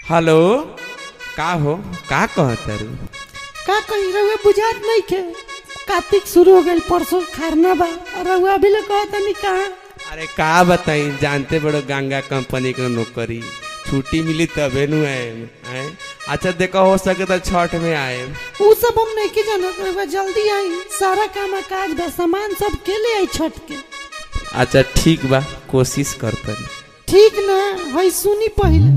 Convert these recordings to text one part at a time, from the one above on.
hello का हो का कहतारू का कही रहुआ बुझात नहीं के कार्तिक शुरू हो गई परसों खरना बा और रहुआ अभी ले कहता नहीं कहा अरे का बताई जानते बड़ो गंगा कंपनी के नौकरी छुट्टी मिली तबे नु आएम आए अच्छा देखो हो सके तो छठ में आएम उ सब हम नहीं के जानत रहुआ जल्दी आई सारा काम काज बा सामान सब के ले आई छठ के अच्छा ठीक बा कोशिश करतन ठीक ना हई सुनी पहले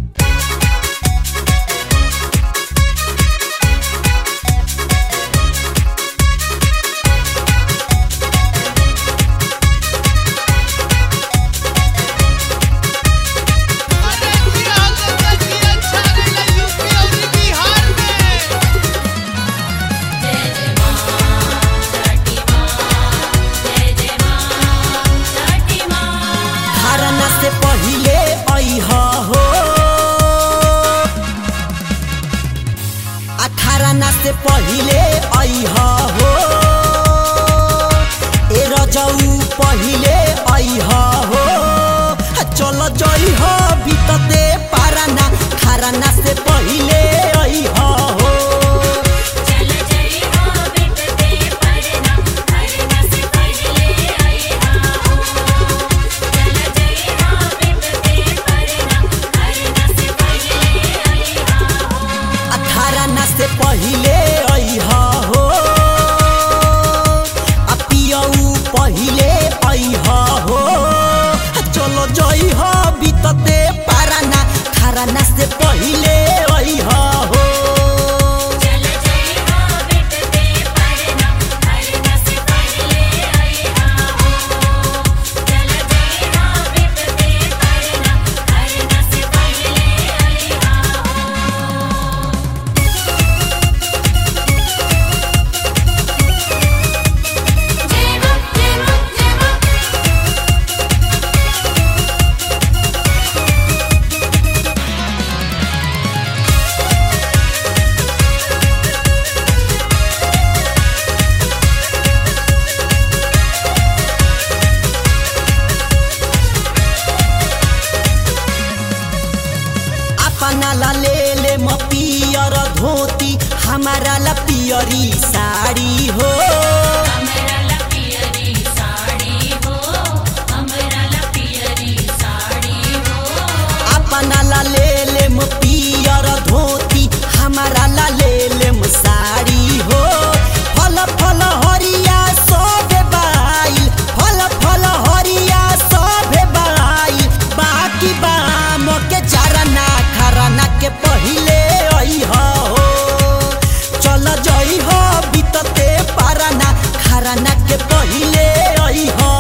अरे बिहार के तकिया छागल यूपी और बिहार में खरना से पहिले अइह हो आ खरना से पहिले अइह हो ए रजऊ पहिले अइह हो आ चल जइह बितते पारना खरना से पहिले अइह हो आ खरना से पहिले अइह हो आ पियऊ पहिले अइह हो आ चलो जइह बितते पारना खरना से पहिले अइह हो अपना ला ले ले म पियर धोती हमारा ला पियरी साड़ी हो अपना ला ले ले म पियर धोती हमारा ला ले ले म साड़ी हो फल फल हरिया सब बाई फल फल हरिया सब बाई बाकी बाम के चारना खरना के पहिले अइह हो चल जइह बितते पारना खरना के पहिले अइह हो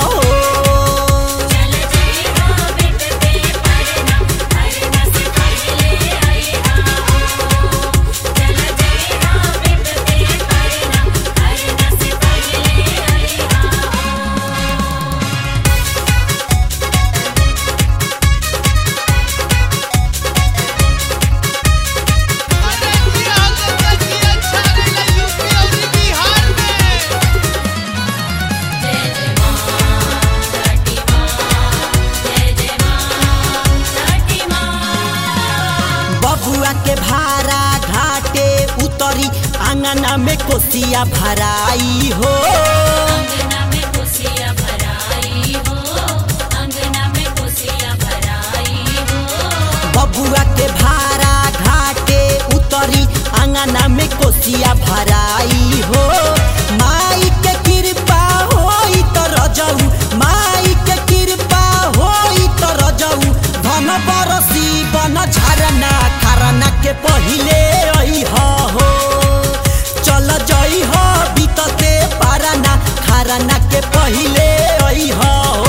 अरे बिहार के तकिया छागल यूपी और बिहार में बबुआ के भारा घाटे उतरी आंगना में कोसिया भराई हो बबुआ के भारा घाटे उतरी आंगना में कोसिया भराई हो माई के कृपा होई त रजऊ माई के कृपा होई त रजऊ धन बरसी बन झरना खरना के पहिले अइह हो चल जइह बितते पारना खरना के पहिले अइह हो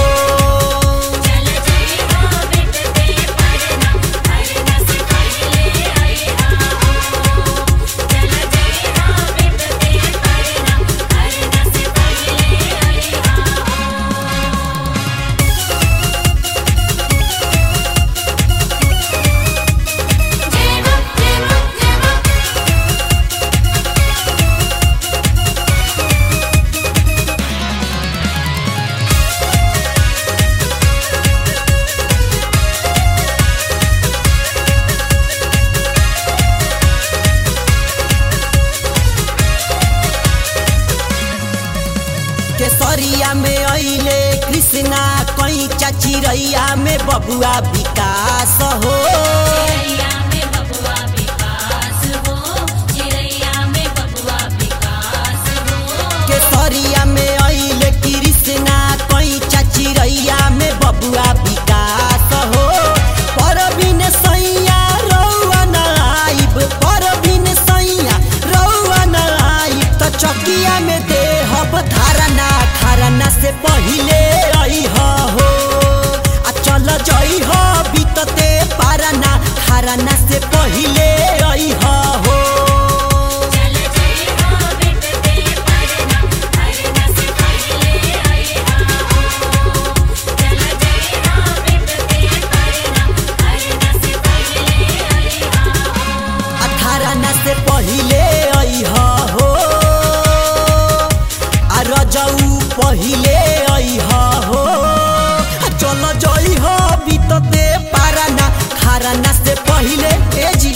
चिड़ैया में बबुआ विकास हो चिड़ैया में बबुआ विकास हो चिड़ैया में बबुआ विकास हो केसरिया में अइले कृष्णा कैचा चिड़ैया में बबुआ विकास हो परबिन सैया रौआ न आइब परबिन सैया रौआ न आइब त चकिया में देहब धारणा खरना से पहिले अइह हो आ चल जइह बीतते पारना खरना से पहिले अइह हो चल जय हो बिटते परना परना से पहले आया हो चल जय हो बिटते परना परना से पहले आया हो अठारह न से पहिले अइह हो आ रजऊ पहिले अइह हो आ चल जइह बीतते पारना खारना से पहिले ए जी